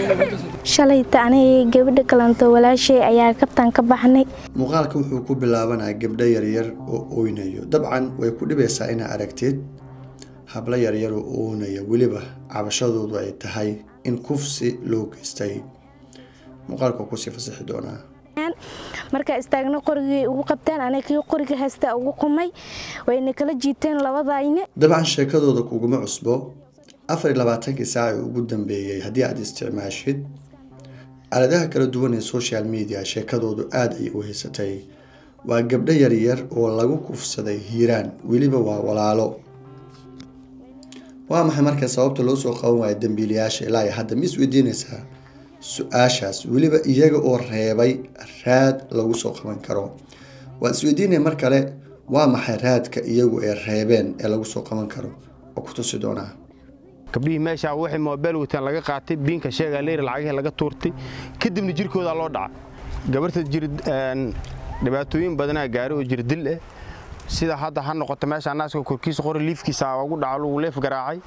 shalayta aniga gabadha kalanto walaashay ayaa kabtaan ka baxnay muuqaalka wuxuu ku bilaabanaa gabdho yaryar oo oynayo dabcan way ku dhibaysaa inaa aragtid hablo yaryar oo oonaya weliba cabashadoodu ay tahay in kufsi loo geystay muuqaalka waa kusii fasixi doonaa markaa istaagna qorigay ugu qabteen aniga kii qoriga haysta ugu qumay wayna kala jiiteen labadayne dabcan sheekadooda kuguma cusbo afar iyo labaatankii saac ee ugu dambeeyey haddii aad isticmaashid aaladaha kala duwan ee social media sheekadoodu aada ayay u haysatay waa gabdho yaryar oo lagu kufsaday hiiraan weliba waa walaalo waa maxay marka sababta loo soo qaban waayo dambiilayaasha ilaa iyo hadda ma isweydiinaysaa su-aashaas weliba iyaga oo reebay raad lagu soo qaban karo waan isweydiinaya mar kale waa maxay raadka iyagu ay reebeen ee lagu soo qaban karo oo ku tusi doonaa gabdhihii meeshaa waxay moobeel wataan laga qaatay biinka sheegaa leyr lacagihii laga tuurtay kadibna jirkoodaa loo dhaca gabarta jir dhibaatooyin badanaa gaari oo jir dil ah sida hadda ha noqoto meeshaa naaska korkiisa qori liifkiisa ugu dhaco lagu leef garaacay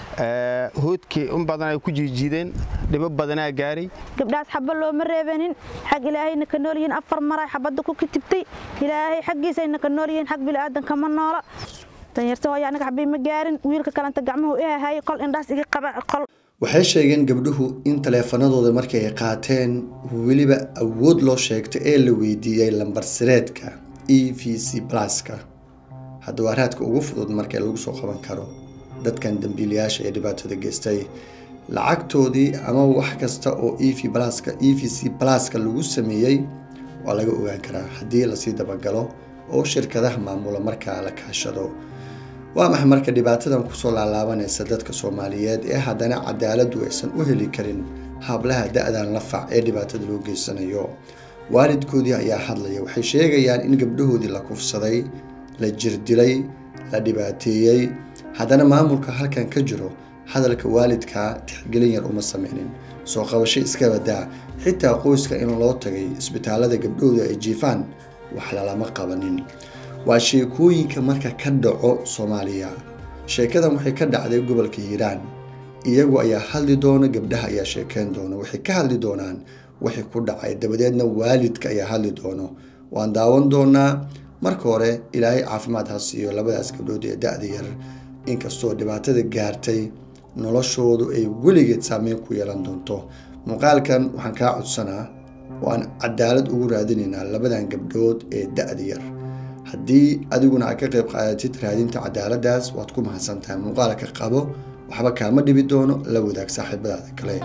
hoodkii in badan ay ku jiijiideen dhibo badanaa gaaray gabdhaas xaba looma reebanin xag ilaahayna ka nool yihiin afar maray xabadda ku kitibtay ilaahay xaggiisayna ka nool yihiin xag bilaadanka ma noola danyarta hooya anaga xabii ma gaarin wiilka kalenta gacmuhu ihahayay qol indhaas iga qaba qol waxay sheegeen gabdhuhu in taleefanadooda markay ay qaateen weliba awood loo sheegtay ee la weydiiyey lambar sireedka e v c pluska hadda waa raadka ugu fudud marka lagu soo qaban karo dadkan dambiilayaasha ee dhibaatada geystay lacagtoodii ama wax kasta oo e v pluska e v c pluska lagu sameeyey waa laga ogaan karaa haddii lasii dabagalo oo shirkadaha maamula markaa la kaashado waa maxay marka dhibaatadan kusoo laalaabanaysa dadka soomaaliyeed ee haddana cadaaladu aysan u heli karin hablaha da-dan la fac ee dhibaatada loo geysanayo waalidkoodii ayaa hadlaya waxay sheegayaan in gabdhahoodii la kufsaday la jirdilay la dhibaateeyey haddana maamulka halkan ka jiro hadalka waalidkaa tixgelin yar uma sameynin soo qabasho iska badaa xitaa qoyska in loo tagay isbitaalada gabdhahooda ay jiifaan wax lalama qabanin waa sheekooyinka marka ka dhaco soomaaliya sheekadan waxay ka dhacday gobolka hiiraan iyagu ayaa hadli doona gabdhaha ayaa sheekeyn doona waxay ka hadli doonaan wixii ku dhacay dabadeedna waalidka ayaa hadli doono waan daawan doonaa marka hore ilaahay caafimaad ha siiyo labadaas gabdhood ee da-da yar inkastoo dhibaatada gaartay noloshoodu ay weligeed saameyn ku yeelan doonto muuqaalkan waxaan kaa codsanaa oo aan cadaalad ugu raadinaynaa labadan gabdhood ee da-da yar haddii adiguna aad ka qayb qaadatid raadinta cadaaladaas waad ku mahadsantahay muuqaalka qabo waxba kaama dhibi doono la wadaag saaxiibadaada kale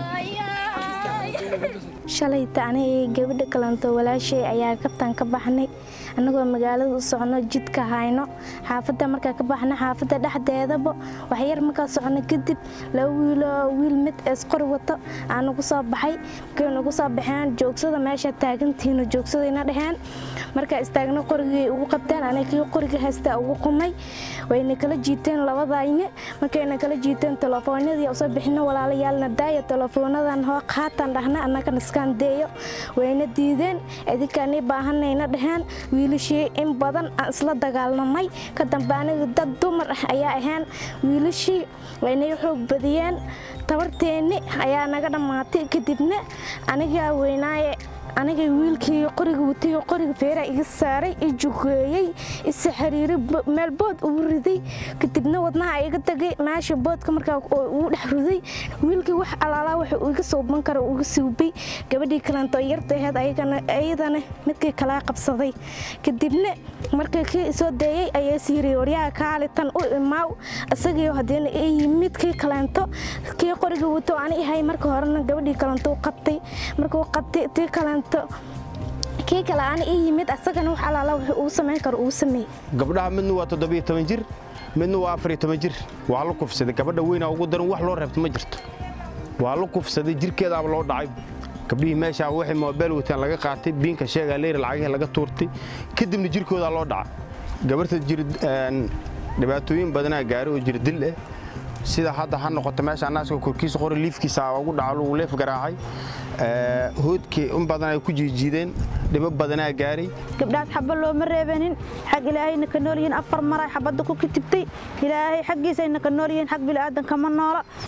shalayta aniga gabadha kalanto walaashay ayaa kabtaan ka baxnay annagoo magaalada u socono jidka hayno xaafadda markaa ka baxna xaafadda dhexdeedaba waxyar markaa socono kadib laba wiiloo wiil mid eesqori wato aan nagu soo baxay markay nagu soo baxeen joogsada meesha taagantihiino joogsadayna dheheen markaa istaagna qorigay ugu qabteen aniga kii qoriga haysta ugu qumay wayna kala jiiteen labadayne markayna kala jiiteen telefoonadii usoo bixino walaalayaalna daaya telefoonadan hoo qaatan dhahna annaga niskaan deeyo wayna diideen idinkaanii baahanayna dheheen wiilashii in badan aan isla dagaalnamay ka dambe aniga dad dumar ah ayaa ahaan wiilashii waynay xoog badiyeen tabarteenni ayaa naga dhammaatay kadibna anigaa weynaaye aniga wiilkii qoriga watay qoriga feeraa iga saaray i jugeeyey isa xiriiray meel bood ugu riday kadibna wadnaha iga tagay meesha boodka markaa ugu dhex riday wiilkii wax alaalaa wax iga sooban kara iga suubay gabadhii kalento yarta aheed ayadana midkii kalaa qabsaday kadibna markii kii isoo deeyey ayaa siiriyay waryaha kaali tan u imaaw isagii hadeena midkii kaleento kii qoriga wato ani ahay marka horena gabadhii kalento qabtay markuu qabtay tii kaleento kii kale aan ii yimid asagana wax alaala wuxuu uu samayn karo uu sameeyey gabdhaha midna waa toddobiyo toban jir midna waa afariyo toban jir waa la kufsaday gabadha weynaa ugu daran wax loo reebto ma jirto waa la kufsaday jirkeedaaba loo dhacay gabdhihii meeshaa waxay moobeel wataan laga qaatay biinka sheegaa leyr lacagihii laga tuurtay kadibna jirkoodaa loo dhaca gabarta jir dhibaatooyin badanaa gaari oo jir dil ah sida hadda ha noqoto meeshaa naaska korkiisa qori liifkiisa ugu dhaco lagu leef garaacay hoodkii in badan ay ku jiijiideen dhibo badanaa gaaray gabdhaas xaba looma reebanin xag ilaahayna ka nool yihiin afar maray xabadda ku kitibtay ilaahay xaggiisayna ka nool yihiin xag bilaadanka ma noola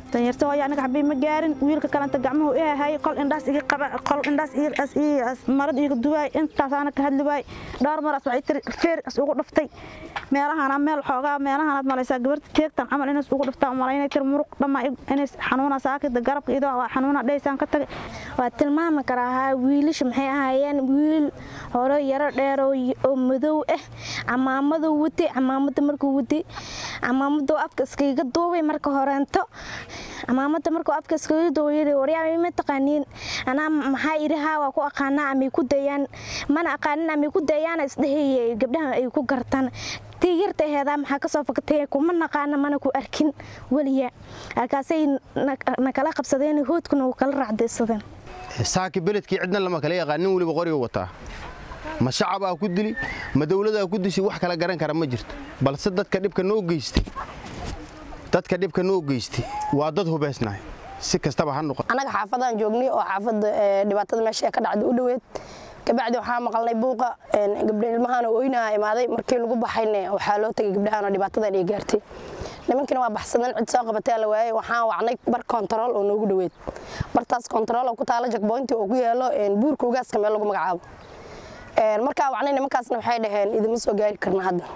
danyarta hooyo aniga xabii ma gaarin wiilka kalenta gacmuhu i hahay qol indhaas iga qaba qol indhaas marad iga duwaay intaas aana ka hadli waay dhowr maraas waxay tiri feer is ugu dhuftay meelahana meel xoogaa meelahanaad malaysaa gabarta jeegtan camal inays ugu dhuftaa malaynay tiri muruq dhammaa inays xanuuna saakida garabka idoo waa xanuuna dhaysaan ka tagay waa tilmaami karaa haa wiilasha maxay ahaayeen wiil hore yaro dheer oo madow ah camaamaduu watay camaamada markuu watay camaamaduu afka iskaga duubay marka horeento camaamada markuu afka iskaga duubay waryaa ma taqaaniin anaa maxaa idhi haa waa ku aqaanaa amay ku dayaan mana aqaanin amay ku dayaana isdhehayay gabdhahan ay ku gartaan tii yarta aheedaa maxaa kasoo fakatay kuma naqaana mana ku arkin weliya halkaasay nakala qabsadeen hoodkuna kala raacdaysadeen saaki beledkii cidna lama kala yaqaan nin weliba qoriga wataa ma shacabaa ku dili ma dowladaa ku dishay wax kala garan kara ma jirto balse dadka dhibka noo geystay dadka dhibka noo geystay waa dad hubaysnahay si kastaba ha noqon annaga xaafadaan joognay oo xaafadda dhibaatada meesha ka dhacda u dhoweed kabacdi waxaa maqalnay buuqa gabdha ilmahaana oynaha imaaday markii lagu baxayne waxaa loo tegay gabdhahaanoo dhibaatadan ay gaartay nimankina waa baxsadeen cid soo qabatee la waayey waxaan wacnay bar kontarool oo noogu dhoweed bartaas kontarool oo ku taala jakboynti oo ku yeelo buurka ugaaska meel lagu magacaabo markaa wacnay nimankaasna waxay dhaheen idima soo gaari karna hadda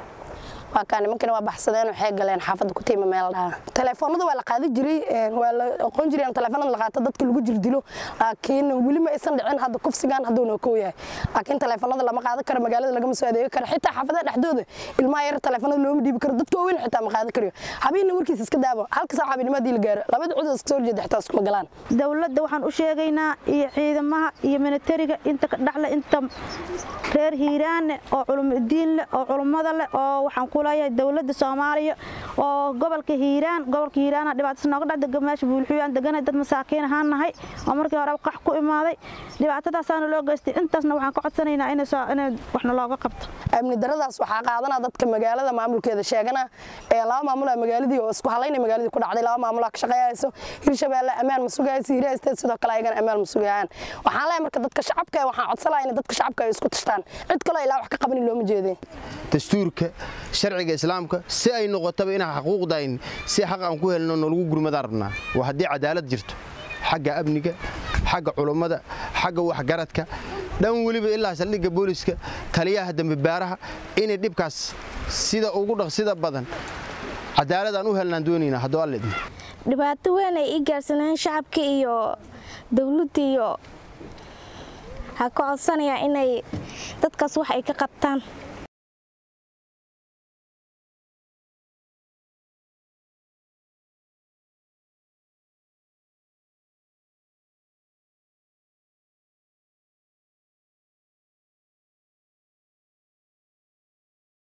waa kaa nimankina waa baxsadeen waxay galeen xaafadda ku tiima meel dhaha teleefoonada waa la qaadi jiray waa la aqoon jiray in teleefoonada la qaato dadka lagu jirdilo laakiin weli ma aysan dhicin hadda kufsigan hadduu noo kow yahay laakiin teleefoonada lama qaadan karo magaalada lagama soo adeegi karo xitaa xaafadaha dhexdooda ilmaha yar teleefoonada looma dhiibi karo dadka waaweyn xitaa ma qaadan karayo habeenna warkiisa iska daabo halka saac habeenimo haddii la gaaro labada cud iska soo horjeeda xitaa iskuma galaan dowladda waxaan u sheegaynaa iyo ciidamaha iyo militariga inta ka dhaxle inta reer hiiraanne oo culumudiin leh oo culummada leh oo waxaan ku leeyahay dowladda soomaaliya oo gobolka hiiraan gobolka hiiraana dhibaatas nooga dhacda meesha buulxuyaan deganay dad masaakiin ahaan nahay oo markii hore qax ku imaaday dhibaatadaasaana loo geystay intaasna waxaan ka codsanaynaa inay waxna looga qabto amni daradaas waxaa qaadanaa dadka magaalada maamulkeeda sheegana ee laba maamulaa magaaladii oo isku halayna magaaladii ku dhacday laba maamulaa ka shaqeeyayso hirshabeelle ammaan ma sugayso hiiraha state sidoo kale ayagana ammaan ma sugayaan waxaan leeyahay marka dadka shacabka waxaan codsanayaa in dadka shacabka ay isku tashtaan cid kaloo ilaa wax ka qabanin looma jeedeen dastuurka sharciga islaamka si ay noqotaba inaan xaquuqdayn si xaq aan ku helno nolagu gurmadaan rabnaa waa haddii cadaalad jirto xagga amniga xagga culummada xagga waxgaradka dhan weliba ilaa saldhigga booliska taliyaha dembibaaraha inay dhibkaas sida ugu dhaqsida badan cadaaladaan u helnaan doonaynaa hadduu alla idmo dhibaato weyn ay ii gaarsaneen shacabka iyo dowladda iyo ha ka codsanayaa inay dadkaas wax ay ka qabtaan